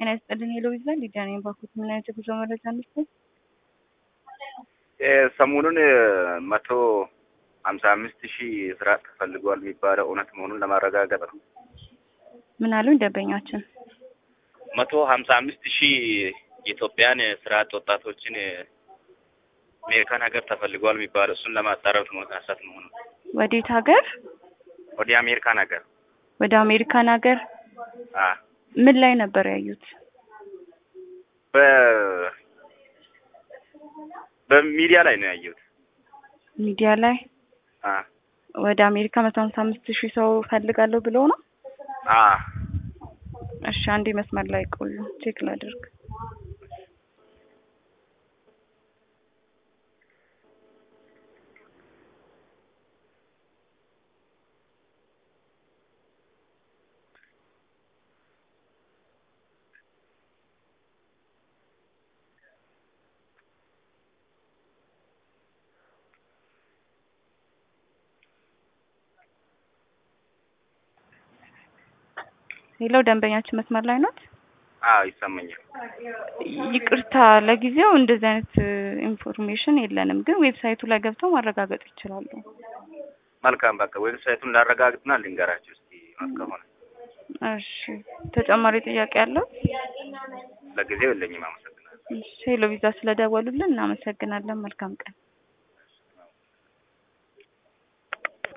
ጤና ይስጥልኝ ሄሎ ይዛል ሊዲያ ነኝ። ባኩት ምን አይነት የጉዞ መረጃ እንስጥ? ሰሞኑን መቶ ሀምሳ አምስት ሺህ ስራ ተፈልጓል የሚባለው እውነት መሆኑን ለማረጋገጥ ነው። ምን አሉኝ ደንበኛችን? መቶ ሀምሳ አምስት ሺህ የኢትዮጵያን ስራ አጥ ወጣቶችን አሜሪካን ሀገር ተፈልጓል የሚባለው እሱን ለማጣራት መነሳት መሆኑ ወዴት ሀገር? ወደ አሜሪካን ሀገር ወደ አሜሪካን ሀገር አ ምን ላይ ነበር ያዩት? በ በሚዲያ ላይ ነው ያየሁት። ሚዲያ ላይ አ ወደ አሜሪካ መቶ ሀምሳ አምስት ሺህ ሰው ፈልጋለሁ ብለው ነው። አ እሺ አንዴ መስመር ላይ ቆዩ፣ ቼክ ላድርግ። ሄሎ ደንበኛችን መስመር ላይ ናት። አ ይሰማኛል። ይቅርታ ለጊዜው እንደዚህ አይነት ኢንፎርሜሽን የለንም፣ ግን ዌብሳይቱ ላይ ገብተው ማረጋገጥ ይችላሉ። መልካም በቃ ዌብሳይቱን ላረጋግጥና ልንገራችሁ እስኪ እውነት ከሆነ። እሺ ተጨማሪ ጥያቄ አለው? ለጊዜው የለኝም። አመሰግናለሁ። እሺ ሄሎ ቪዛ ስለደወሉልን እናመሰግናለን። መልካም ቀን።